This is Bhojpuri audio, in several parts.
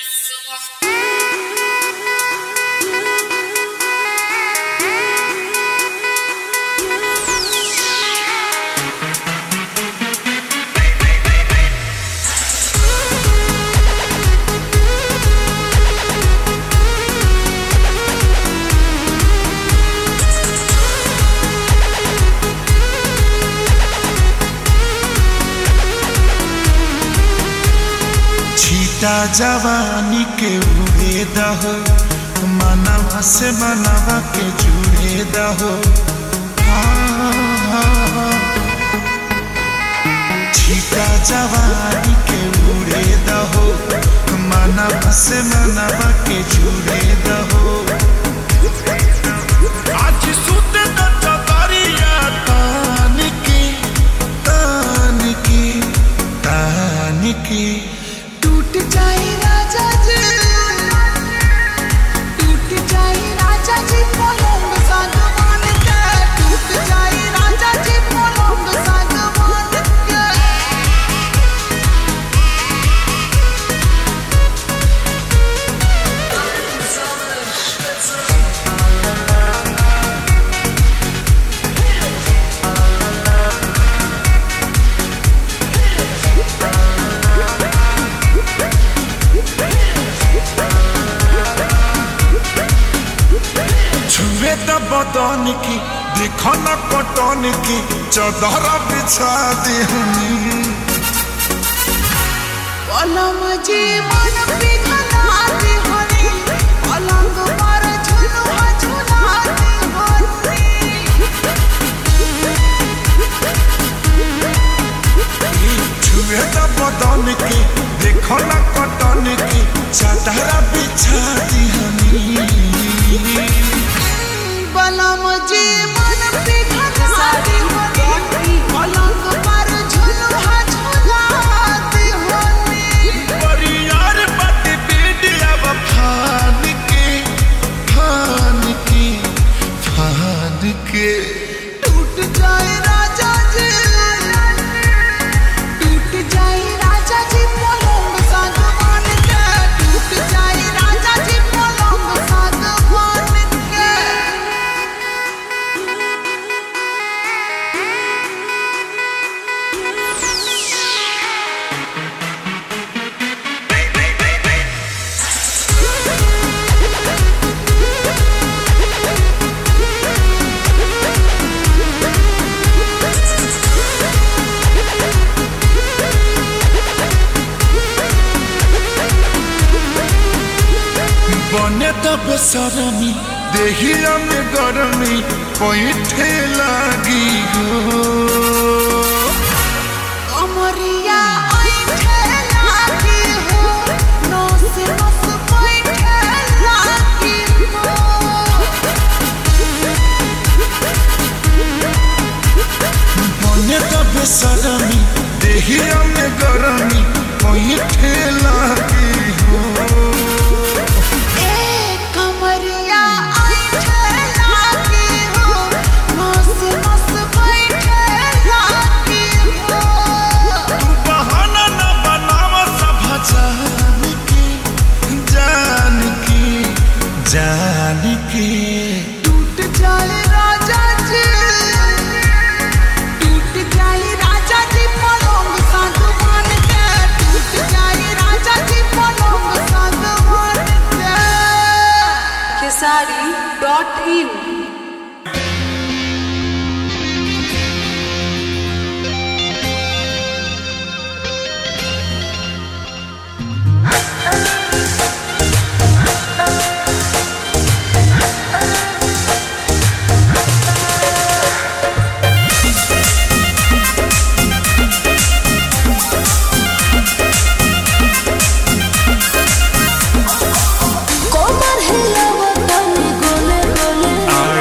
छीटा जवानी के उड़े दहो मनवा से मनवा के जुड़े दहो छीटा जवानी के उड़े दहो मनवा से मनवा के जुड़े दहो आज सुत न चतरिया तान की तान की तान की टूट जाए राजा जी टूट जाए राजा जी पलंग सागवान के टूट जाए राजा जी पलंग सागवान के छुए त बदन की देखो न कटन की चदर बिछा देहनी पलम जी मन पिघलाती होनी पलंग पर झुलुआ झुलाती होनी छुए त बदन की देखो न कटन की चदर बिछा देहनी पलम जी मन पिघलाती होनी पलंग पर झुलुआ झुलाती होनी परियार बट बीड अब फान के फान के फान के टूट जाए राजा जी टूट जाए राजा जी पलंग सागवान के टूट जाए राजा जी पलंग सागवान के बने त बेसरमी देहिया में गरमी पैठे लागी हो अमरिया ऐठे लागी हो नस नस पैठे लागी हो बने त बेसरमी देहिया में गरमी पैठे लागी हो ए कमरिया ऐठे लागी हो नस नस पैठे लागी हो तू बहाना न बनाव सब जान के जान के जान के टूट जाए राजा जी टूट जाए राजा जी पलंग सागवान के टूट जाए राजा जी पलंग सागवान के खेसारी डॉट इन कोमर हिलावतनी गोले गोले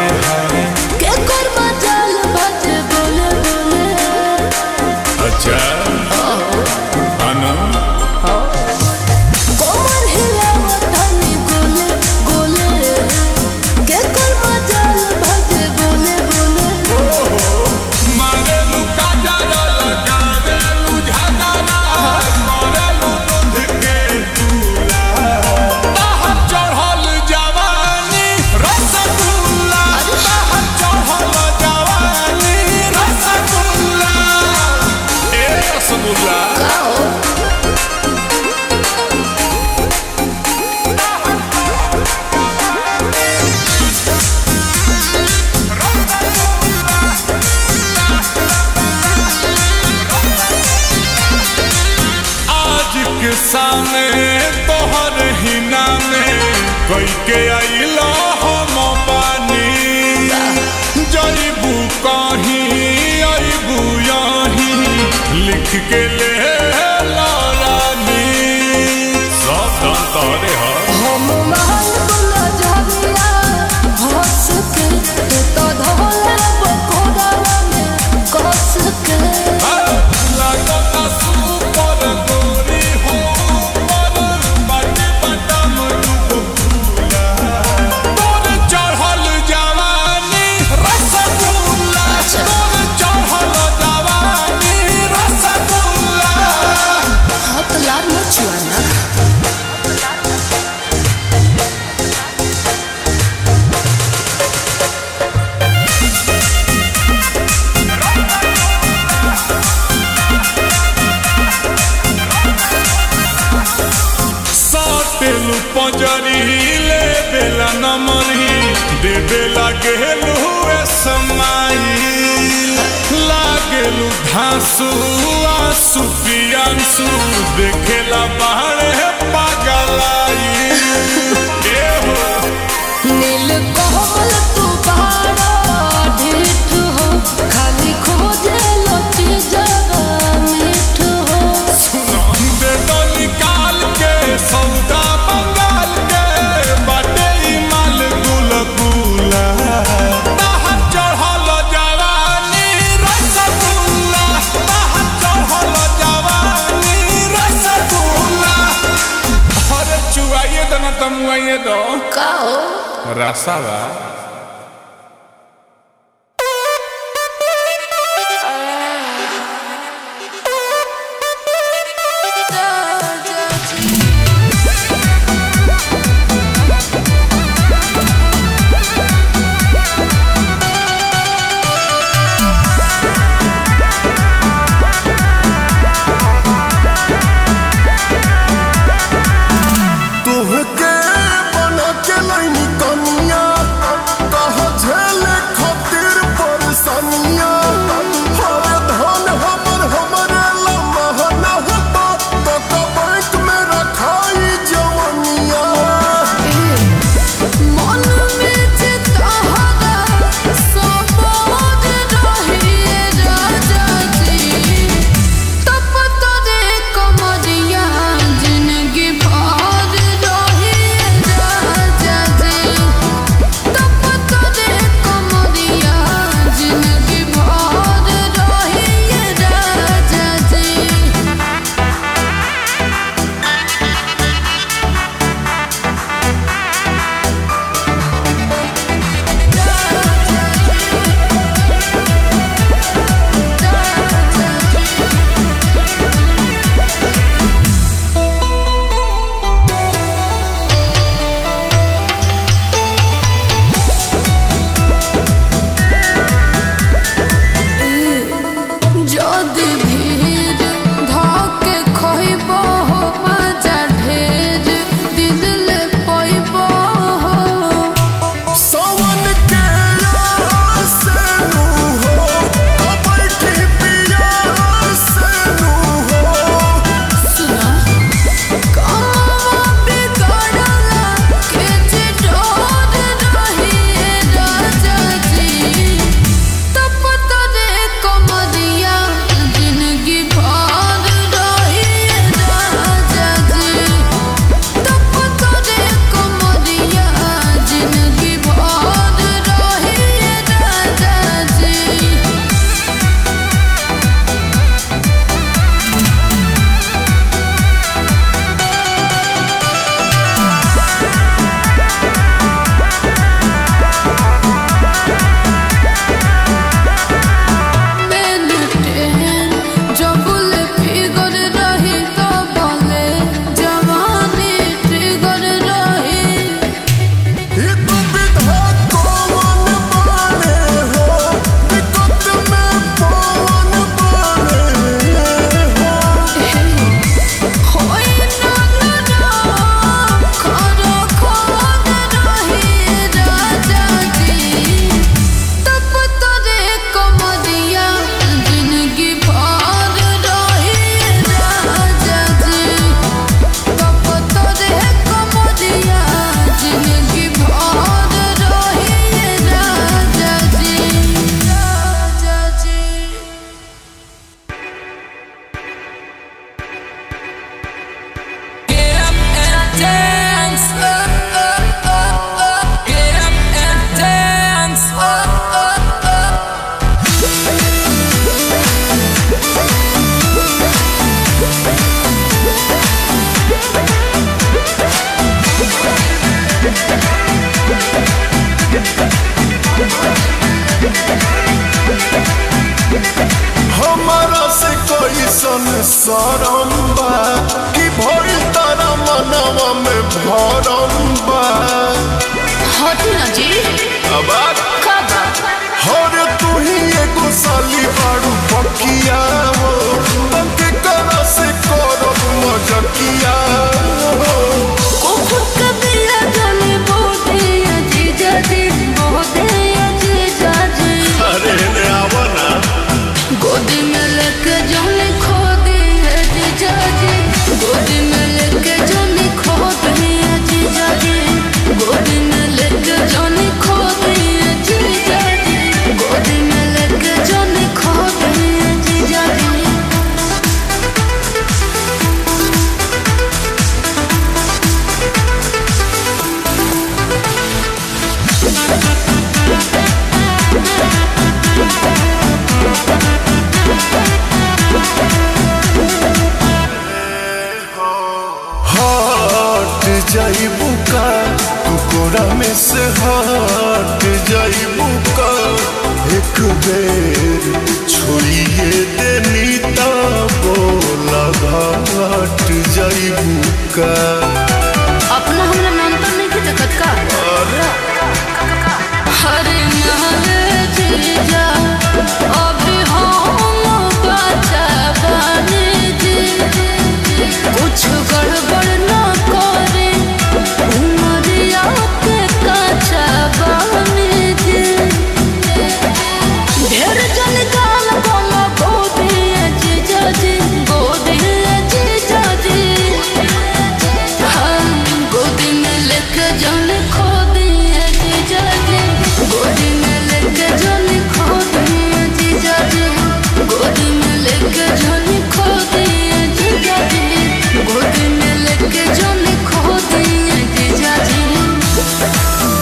कई के आइला हम पानी जईबू कहीं अबू यहीं लिख के ले रानी सब दान तोरे ह हम महल बुला जरिया हंस के तू तो धोला बकोड़ा में कस के लागता सुपर गोरी हो पर बाटे बटम डुबुला तोर चढ़ल जवानी रसगुल्ला तोर चढ़ल जवानी रसगुल्ला हाथ लाल मचुआना सातेलु पंजरी ले बेला नमरी दे बेला गेलु ए समाई लागेलु धांसु आंसू पियांसु देखेला बाहरे पागलाई ए हो नील कोमल तू बाड़ा ढीठ हो खाली खोजे लोटी जगा मीठ हो दे दो निकाल के सौदा बंगाल के बाटे ई माल गुल गुला ताहा चढ़ल जवानी रसगुल्ला ताहा चढ़ल जवानी रसगुल्ला अरे चुआइए दो ना तमुआइए दो का हो रसावा तुहके बना के लाइनी कनिया सरम बा कि भइल तारा मनवा में भरम बा हटी ना जी अब कब हर तू ही एगो साली बाड़ू पकिया हो तके करा से करब मजकिया हो कुकुर का दिया जाने बोधे अजीजा जी बोधे अजीजा जी अरे ने आवा ना गोदी में लेके जाने खो दिए अजीजा जी गोदी में लेके जाने खो दिए अजीजा जी गोदी में लेके जाने खो दिए अजीजा जी गोदी में लेके जाने खो दिए अजीजा जी हट जाइबू का तू कोरा में से हट जाइबू का एक बेर छोड़िए देनी ता बोला घाट जाइबू का अपना हमरा नाम तो नहीं की देखत का हरे नाले जीजा अभी हम बचा बने जी कुछ गड़बड़ न करे उमरिया के कचा बने जी ढेर जन गाल बोलो गोदी जीजा जी गोदी जीजा जी हम गोदी में लेके जाने खो दिए जीजा जी गोदी में लेके जाने खो दिए जीजा जी गोदी में लेके जाने खो दिए जीजा जी गोदी में लेके जाने खो दिए जीजा जी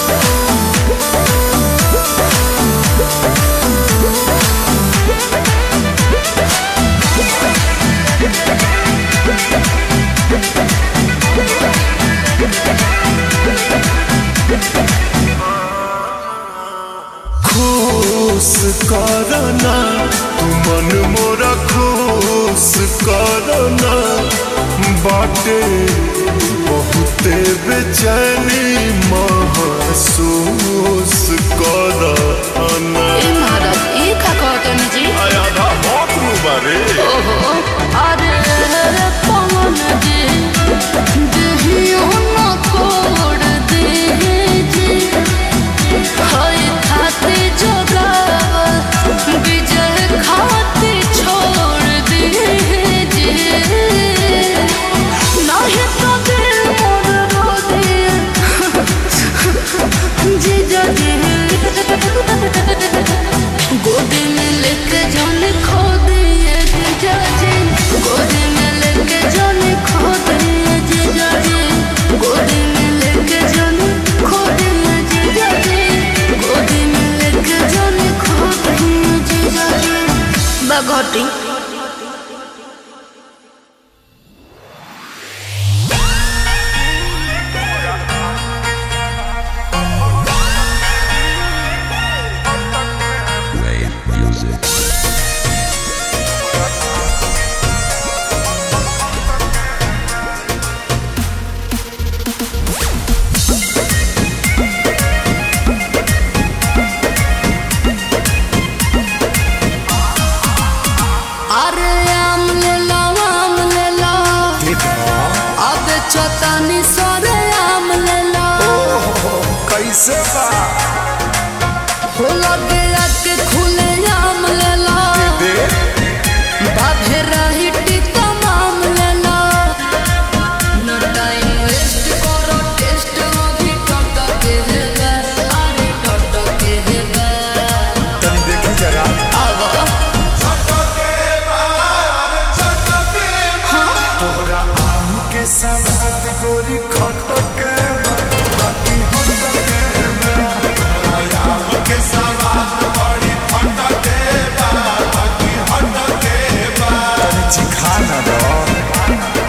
खुश करना तू मन मोरा खुश करना बाटे बहुते बेचैनी महसूस करना ए महाराज ई का कहतनी जी आधा बहुत बारे ओहो अरे रे पवन जी देहियो न कोड़ दे जी हाय खाते जोगावा विजय खाते छोड़ दे जी नहीं तो दिल मोर रो दे जीजा जी गोदी में लेके जाने खो दिए जीजा जी गोदी में लेके जाने खो दिए जीजा जी गोदी में लेके जाने खो दिए जीजा जी गोदी में लेके जाने खो दिए जीजा जी बगोटी अरे आम ले लो आम ले लो अब चतनी सोरे आम ले लो कैसे बा हो लगे के खुले आम ले लो बाधे रही टीका माम ले लो नो टाइम वेस्ट करो टेस्ट अभी टट के है अरे टट के है तनी देखी जरा आवा तोरा आम के साथ गोरी खट के बाकी हम के आम के साथ बड़ी खट के बाकी हट के तनी चिखा ना दो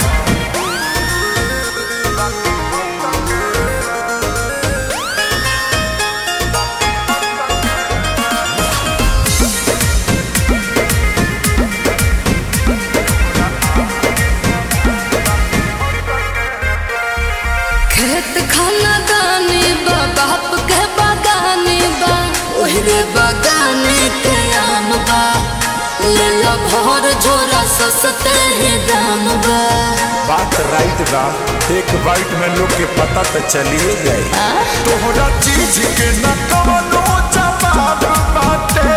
खेत खाना दानी बा बाप के बागानी बा ओहरे बागाने के आम बा ले लो भर झोरा सस्ते ही दाम बा बात राइट बा एक बाइट में लोग के पता तो चलिए गए तोहरा चीज के न कवनो जवाब बाटे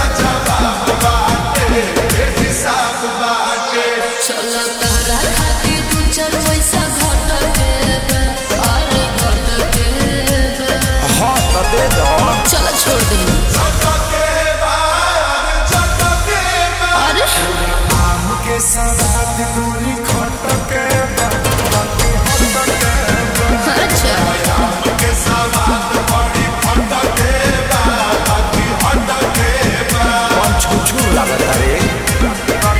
चलो तारा खातिर दू चार पैसा घट के बा, अरे घट के बा। हाँ तो दे दो चलो छोड़ दे अरे आम के साथ दूरी खटके बा, बाकी हटके बा। अच्छा कौन छुछू लागत रे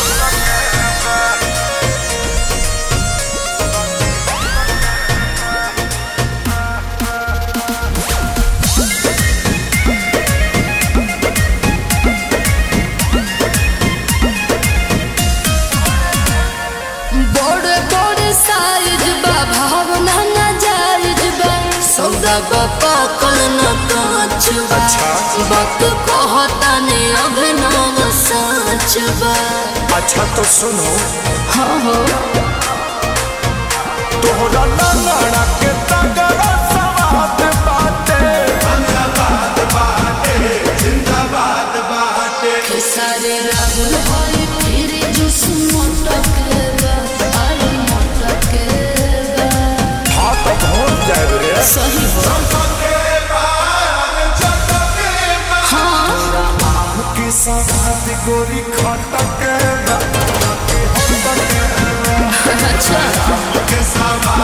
बड़े बड़े साइज बा भावना ना जायज बा सौदा बा पाकल न कांच बा अच्छा। वक्त कहता ने अभिनव सच बा अच्छा तो सुनो हाँ हो तोहरा लंगड़ा के तगड़ा सवाद बाटे सारे राहुल भाई फिर जुस मोटक बा अरे मोटक बा हाँ तो पहुँच जाए रे सही हो हाँ आम के साथ गोरी खटके बा, बाकी हटके बा। अच्छा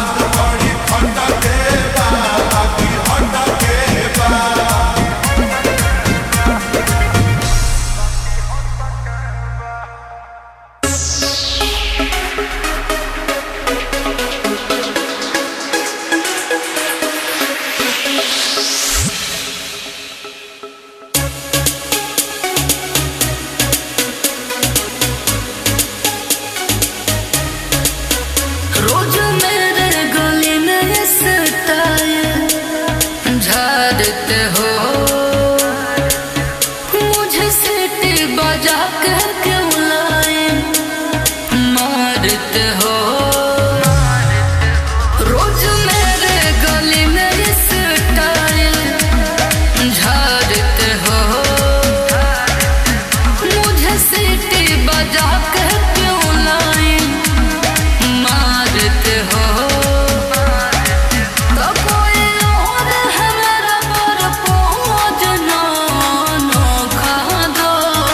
रोज मेरे गली में ये स्टाइल झाड़ते हो मुझे सीटी बजा के क्यों लाए मारते हो रोज मेरे गली में ये स्टाइल झाड़ते हो मुझे सीटी बजा के क्यों लाए मारते हो तो कोई और है मेरा पर पहुँचना नोखा दो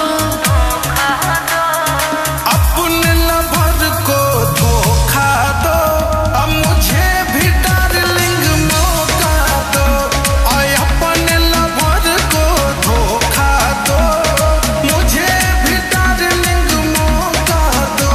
अपने लवर को धोखा दो अब मुझे भी डार्लिंग मौका दो और अपने लवर को धोखा दो मुझे भी डार्लिंग मौका दो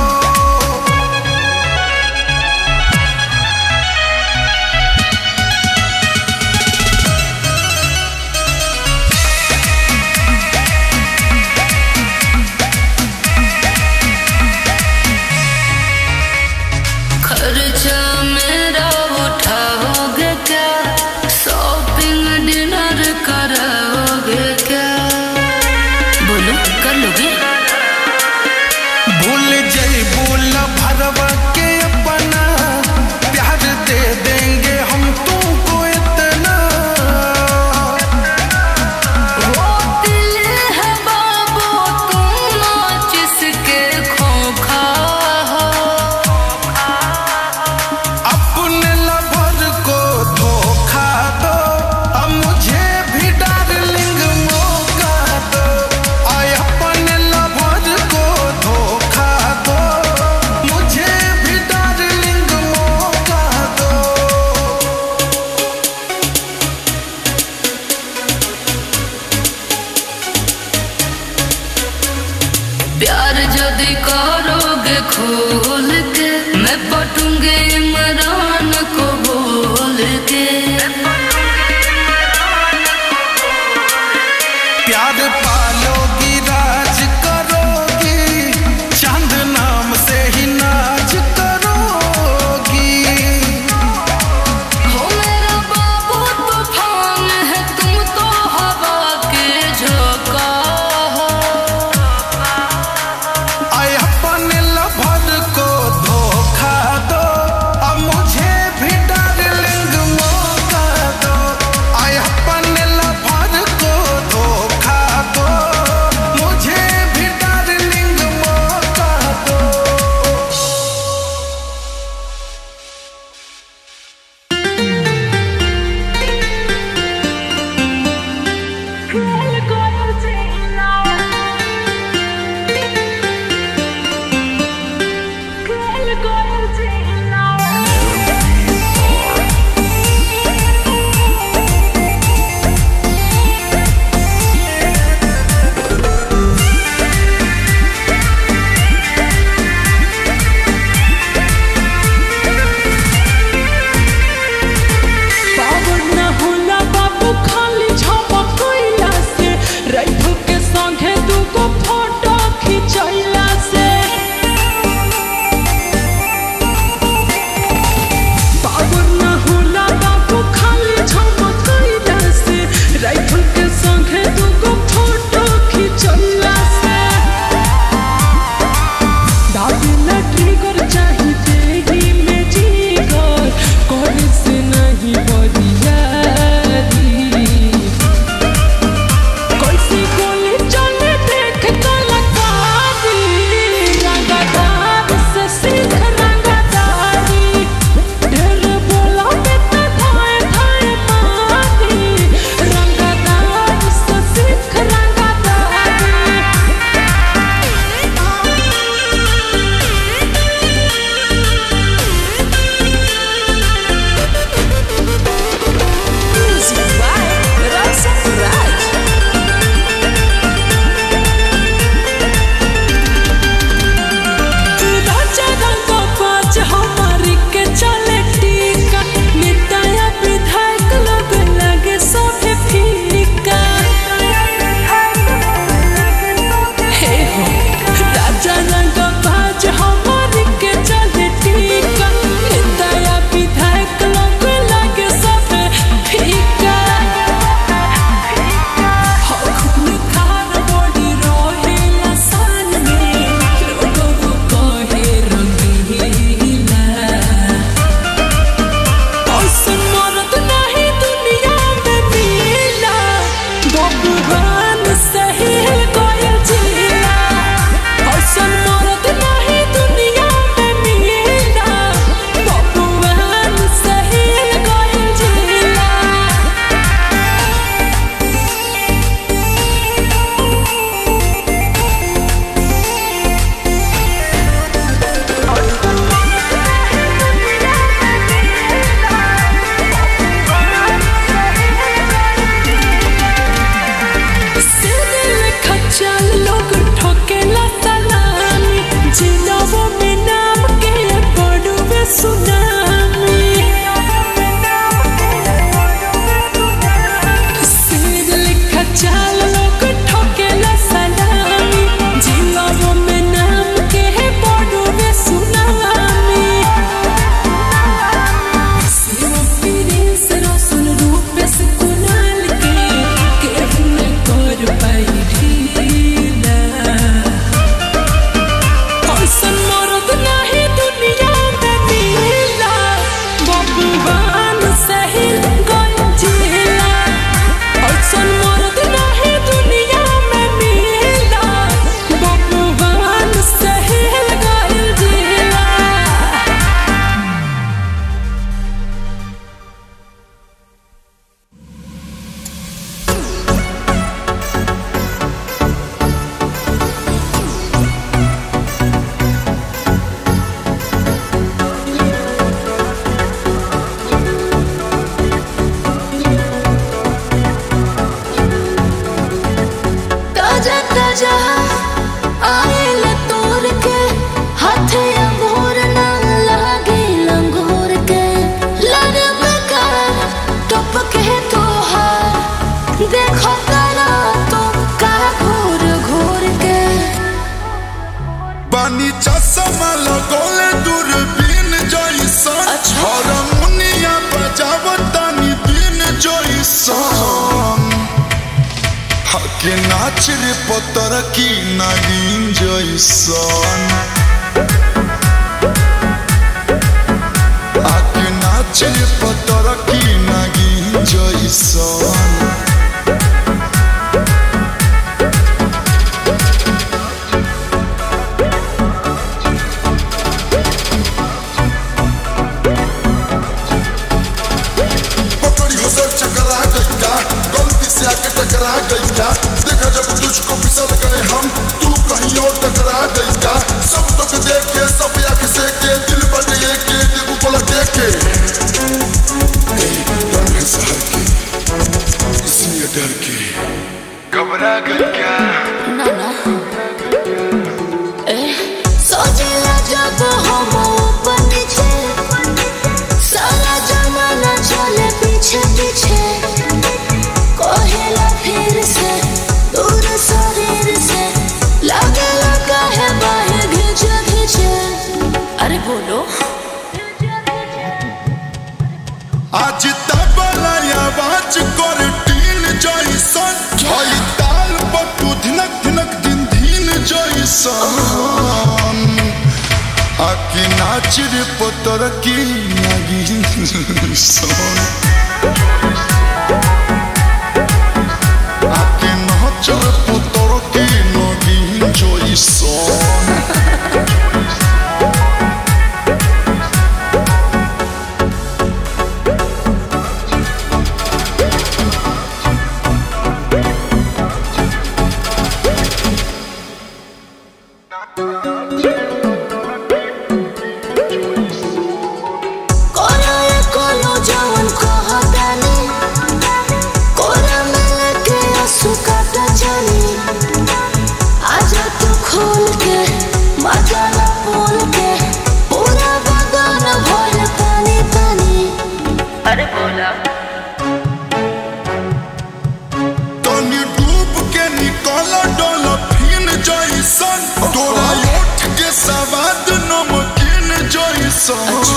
खर्चा मेरा उठाओगे क्या शॉपिंग डिनर कराओगे क्या बोलो कर लोगे भूल जई भूल भरवा के अपना प्यार दे देंगे हम तुमको इतना वो दिल है बाबू तुम जिसके खोखा हो अपने लवर को धोखा दो अब मुझे भी डार्लिंग मौका दो और अपने लवर को धोखा दो मुझे भी डार्लिंग मौका दो प्यार यदि करोगे खोल के मैं पटूंगे इमरान को बोल के प्यार पालोगी राज करोगी चांद नाम से ही नाच करोगी आके नाच रे पतर की नागिन जैसन आके नाच रे पतर की नागिन जैसन पकड़ी हो सर चकरा गई का गलती से आके टकरा गई का देखा जब तुझको फिसल गए हम तू कहीं और टकरा गई का सब दुख देख के सब आंख से के दिल बट ये के दिल को देख के ए, डर है सहर के इसलिए डर के घबरा गई क्या ना ना ए सोचेला जब हम ऊपर नीचे सारा जमाना चले पीछे पीछे कहेला फिर से दूर शरीर से लगे लगा है बाहें घिंचे घिंचे अरे बोलो आज तबला आवाज कर टीन जैसन हई ताल पटु धिनक धिनक दिन धीन जैसन आकी नाच रे पतर की नागिन सन आकी नाच रे पतर की नागिन जैसन कोरा ये कोलो जवन कहतानी कोरा में लेके आंसू काटा जानी आजा तू खोल के मजाला बोल के पूरा बदन भर पानी पानी अरे बोला तनी डूब के निकल डॉल्फिन जैसन तोरा ओठ के सवाद नमकीन जैसन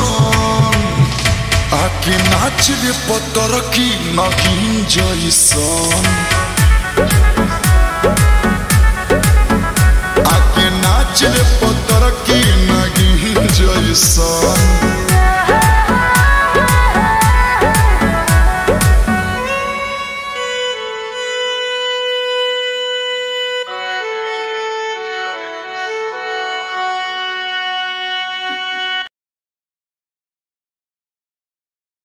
आके नाच रे पतर की नगीन जैसन आके नाच रे पतर की नगीन जैसन